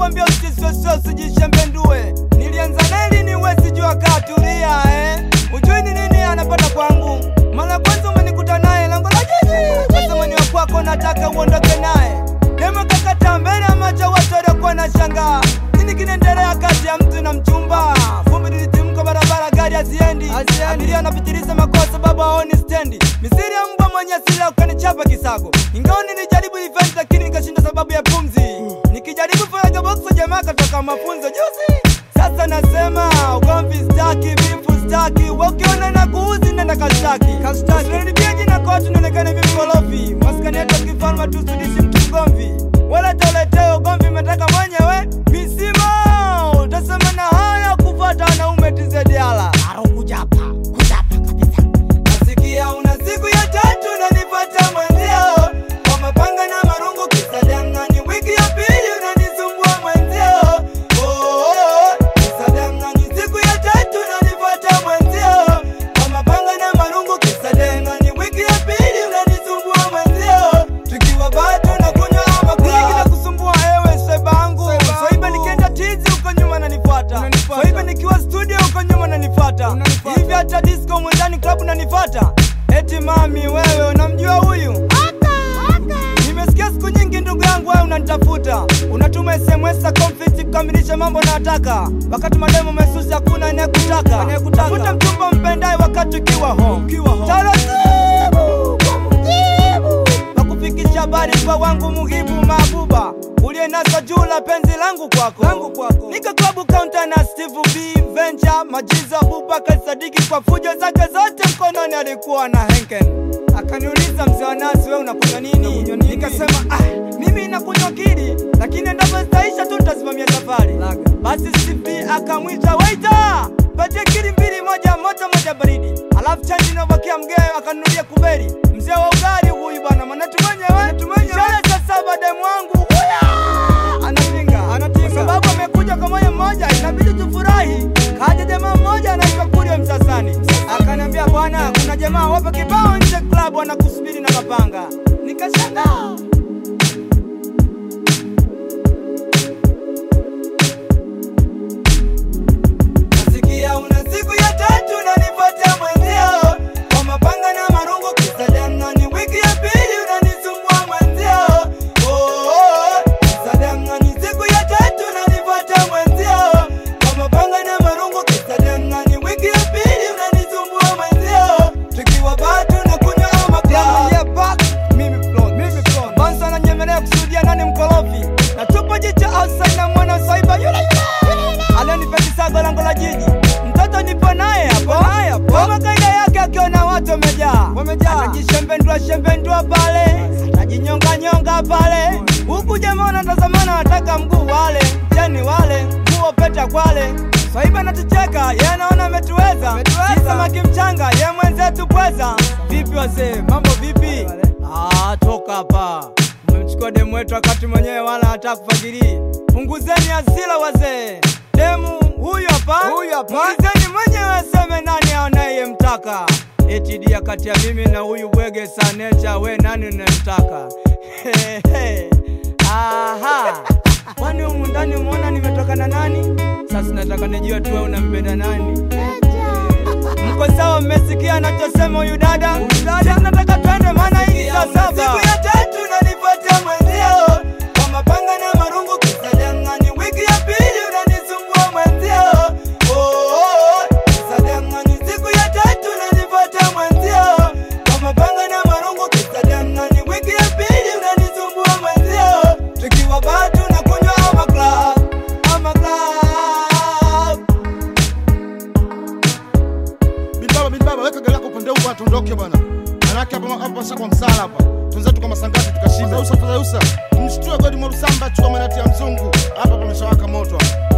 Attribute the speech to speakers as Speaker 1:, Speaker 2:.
Speaker 1: nakwambia usisosio usijishembendue nilianza neli ni wezi jua katulia eh. ujui ni nini anapata kwangu mara kwanza umenikuta naye lango la jiji kasema ni wa kwako nataka uondoke naye demo kakata mbele ya macho watu waliokuwa na shangaa nini kinaendelea kati ya mtu na mchumba vumbi lilitimka barabara gari haziendi abiria anapitiliza makosa baba aoni stendi misiri ya mbwa mwenye asili ukanichapa kisago ingawa nilijaribu event lakini nikashinda sababu ya pumzi nikijaribu faraga boxo jamaa katoka mafunzo juzi sasa nasema ugomvi staki vifu staki wakiona na kuuzi nenda kashtaki usinaribia jina kwa watu nionekane vimkorofi maskani yetu kifalma tusudishi mtu mgomvi wala toleteo ugomvi umetaka mwenyewe misimo utasema na haya kufata wanaume tizediala nasikia una siku ya tatu nanipata mwenzio kwa mapanga na marungu kisadangani wiki ya pili unanisumbua mwenzio Oh, oh, oh, kisadangani siku ya tatu nanipata mwenzio kwa mapanga na marungu kisadangani wiki ya pili unanisumbua mwenzio tukiwa bado na kunywa makunyiki na kusumbua ewe sebangu swaiba nikienda tizi huko nyuma nanifata swaiba nikiwa studio huko nyuma nanifata hivi hata disco mwendani klabu nanifata eti mami wewe unamjua huyu nimesikia siku nyingi ndugu yangu wewe unanitafuta unatuma sms za conflict kukamilisha mambo nayotaka wakati mademo mesusi hakuna anayekutaka tafuta mchumba mpendaye wakati ukiwa home taratibu nakufikisha habari kwa wangu muhibu mabuba ulienasa juu la penzi langu kwako langu kwako nika klabu kaunta na steve b venture majizo abubakar sadiki kwa fujo zake zote mkononi alikuwa na henken akaniuliza mzee wa nasi we unakunywa nini nikasema ah, mimi nakunywa kili lakini endapo zitaisha tu nitasimamia safari basi steve akamwita waita patie kili mbili moja moto moja baridi alafu chanji inabakia mgee akanunulia kuberi mzee wa ugali huyu bwana manatu mwenyewe ishara za saba demu wangu huya anapinga kwa sababu amekuja kwa moyo mmoja inabidi tufurahi kaja jamaa mmoja anaitwa kurio msasani akaniambia bwana kuna jamaa wapo kibao nje klabu wanakusubiri na mapanga nikashangaa nasikia una siku ya tatu nanipatia mwenzio kwa mapanga na marungu kisadana ni wiki ya pili unanisumbua mwenzio oh, oh, oh. kisadana ni siku ya tatu nanipatia mwenzio kwa mapanga na marungu kisadana ni wiki ya pili unanisumbua mwenzio tukiwa bado na kunywa makaa mimi plot mimi plot bansa ananyemelea kusudia nani mkorofi na tupo jicho outside na mwana saiba yule yule alionipetisago lango la jiji mtoto nipo naye hapo kama kaida yake akiona watu wamejaa anajishembendua shembendua pale anajinyonganyonga pale huku jamaa wanatazamana wataka mguu wale jeni wale nguo peta kwale swaiba natucheka ye anaona ametuweza samaki mchanga ye mwenzetu pweza vipi wazee mambo vipi ah, toka hapa umemchukua demu wetu wakati mwenyewe wala hata kufagirii punguzeni hasira wazee demu huyu hapa muulizeni mwenyewe aseme nani anayemtaka eti dia kati ya mimi na huyu bwege sanecha we nani unayemtaka aha kwani humu ndani umeona nimetoka na nani sasa nataka nijue tu wewe unampenda nani mko sawa mmesikia anachosema huyu dada Sisi nataka twende maana hii saa saba siku ya tatu nanipatia mwenzio kwa mapanga na marungu kisadangani wiki ya pili unanisumbua mwenzio oh, oh, oh. kisadangani siku ya tatu nanipatia mwenzio kwa mapanga na marungu kisadangani wiki ya pili unanisumbua mwenzio tukiwa bado na kunywa ama club ama club
Speaker 2: Bilibaba, bilibaba, weka gari lako upande huu bwana, tuondoke bwana. Manake hapa hapa pasa kwa msala hapa. Tunzetu kama sangati tukashinda. Usa, usa, mshtue godi mwa Rusamba chukua manati ya mzungu. Hapa pameshawaka moto hapa.